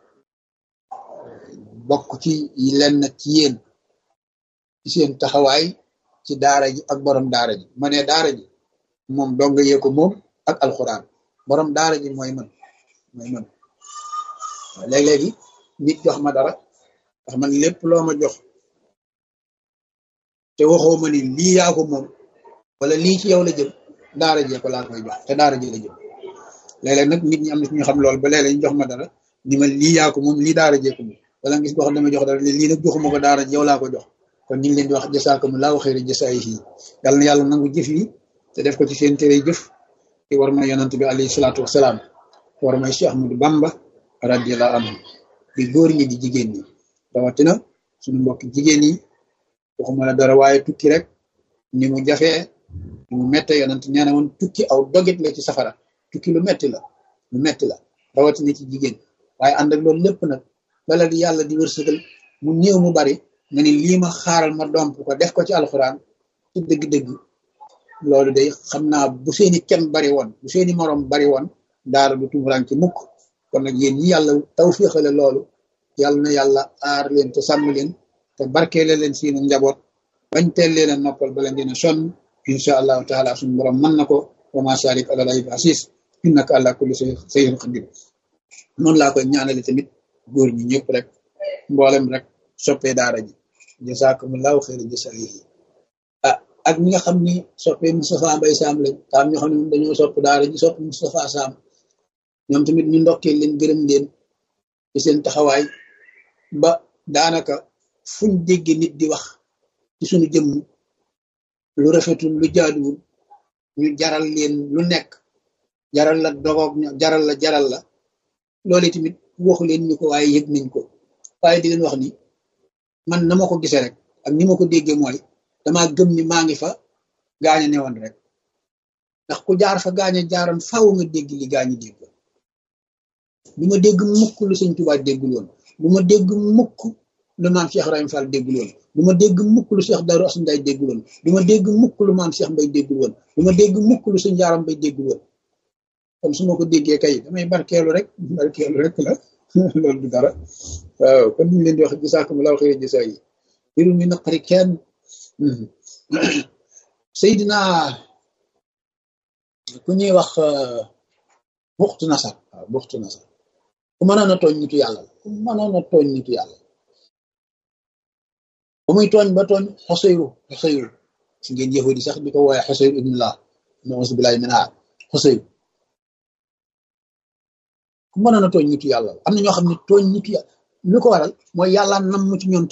bokk ci lenn ci yéen ci seen taxawaay ci daara ji ak borom daara ji ma ne daara ji moom donga yee ko moom ak alxuraan borom daara ji mooy man mooy man waaw léeg-léegi nit jox ma dara ndax man lépp loo ma jox te waxoo ma ni lii yaa ko moom wala lii ci yow la jëm daara jee ko laa koy jox te daara ji la jëm léeg-léeg nag nit ñi am na ñu xam lool ba léeg-léeg ñu jox ma dara ni ma lii yaa ko moom lii daara jee ko moom wala ngis boo xam dama jox dara lii nag joxuma ko daara ji yow laa ko jox kon ñu ngi leen di wax jasaakumullahu xayra jasaayihi yàlla na yàlla nangu jëf yi te def ko ci seen tere jëf ci war ma yonant bi alayhi salaatu wasalaam war may Cheikh Ahmadou Bamba radiyallahu anhu di góor ñi di jigéen ñi rawatina suñu mbokk jigéen yi waxuma la dara waaye tukki rek ni mu jafee ni mu mette yonant nee na woon tukki aw dogit la ci safara tukki lu metti la lu metti la rawatina ci jigéen waaye ànd ak loolu lépp nag bala di yàlla di wërsëgal mu néew mu bari nga ni lii ma xaaral ma domp ko def ko ci alxuraan ci dëgg-dëgg loolu day xam naa bu seeni kem bari woon bu seeni morom bari woon daara du tumuraan ci mukk kon nag yéen ñi yàlla tawfiixale loolu yàlla na yàlla aar leen te sàmm leen te barkeele leen seeni njaboot bañ teel leen a noppal bala ngeen a sonn incha allahu taala suñu borom mën na ko wa ma salik ala lay asis innaka ala kulli shay'in qadir noonu laa koy ñaanale tamit góor ñi ñëpp rek mboolem rek soppee daara ji jazakumullahu xayra jasaayihi ah ak ñi nga xam ni soppee Moustapha Mbaye Sam lañ taam ñoo xam ne dañoo sopp daara ji sopp Moustapha Sam ñoom tamit ñu ndokkee leen gërëm leen ci seen taxawaay ba daanaka fuñ dégg nit di wax ci suñu jëmm lu rafetul lu jaaduwul ñu jaral leen lu nekk jaral la dogoog jaral la jaral la loolu tamit waxu leen ñu ko waaye yëg nañ ko waaye di leen wax ni man na ma ko gisee rek ak ni ma ko déggee mooy dama gëm ni maa ngi fa gaaña newoon rek ndax ku jaar fa gaaña jaaroon faaw nga dégg li gaañi dégg du ma dégg mukk lu sëñ Tuubaa déggul woon du ma dégg mukk lu maam Cheikh Ibrahima Fall déggul woon du ma dégg mukk lu Cheikh Darou Assane Ndiaye déggul woon du ma dégg mukk lu maam Cheikh Mbaye déggul woon du ma dégg mukk lu sëñ Yaaram Mbaye déggul woon kon su ma ko déggee kay damay barkeelu rek barkeelu rek la loolu du dara waaw kon ñu leen di wax jazaakumullaahu xayra jasaa yi biru mi naqari kenn Seydina ku ñuy wax buxtu nasar waaw buxtu nasar ku mënoon a tooñ nitu yàlla la ku mënoon a tooñ nitu yàlla ba muy tooñ ba tooñ xoseyru xoseyru si ngeen yahudi sax di ko wooye xoseyru ibnullah nausu billahi min haar xoseyru ku mënoon a tooñ nitu yàlla am na ñoo xam ne tooñ nitu yàlla lu ko waral mooy yàlla nam ci ñoom